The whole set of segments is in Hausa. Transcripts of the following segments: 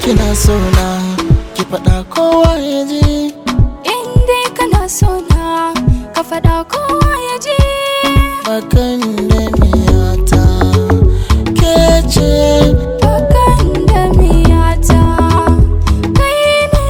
kina so na ki faɗa kowa ya ji In dai kana so na ka faɗa kowa ya ji bakan da miyata ke ce Bakan da miyata kai ne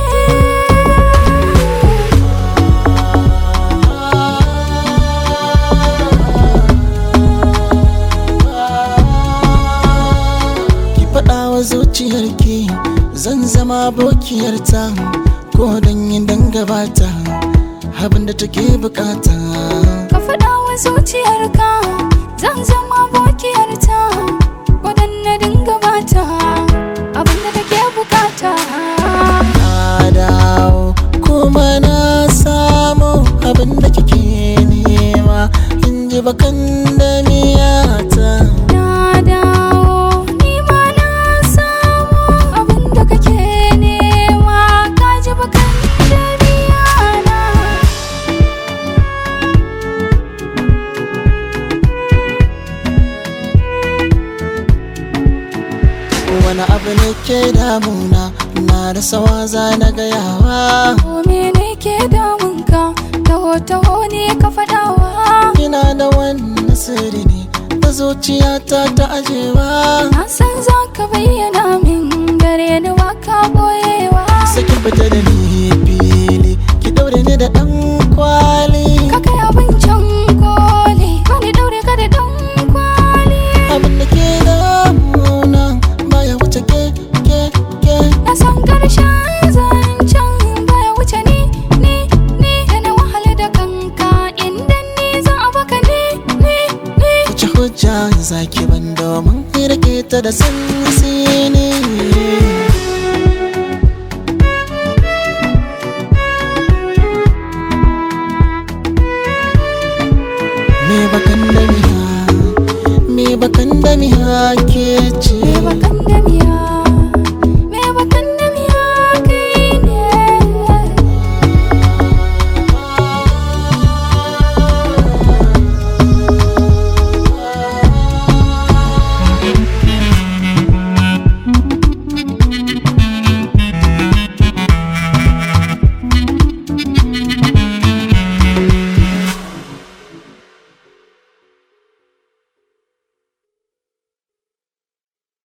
ki faɗa wa zuciyarki zan zama abokiyarta ko don yin dangabata abin da take bukata Ka faɗa wa zuciyarka zan zama abokiyarta waɗanne dinga bata abinda take bukata na dawo kuma na samu abin da kike nema in ji bakan da miyata Na dawo ni ma na samu abinda kake nema ka ji bakan da biyana wani abu ne ke damuna na da sawa za na gayawa Ko mene ke damunka taho taho ne ka faɗawa ina da wannan sirri ne da zuciyata ta ajewa Na san za ka bayyana min gare ni waka boyewa saki fita da ni fili ki daure ni da dan kwali Ka kai abincin koli Wani daure ka da dan kwali abin da ke damuna baya wuce ke ke ke Na san karshen zancen baya wuce ni ni ni Da na wahala da kanka inda ni za a baka ni ni ni wuce hujja zaki ban domin rike ta da sansini me bakan da miha me bakan da miha ke ce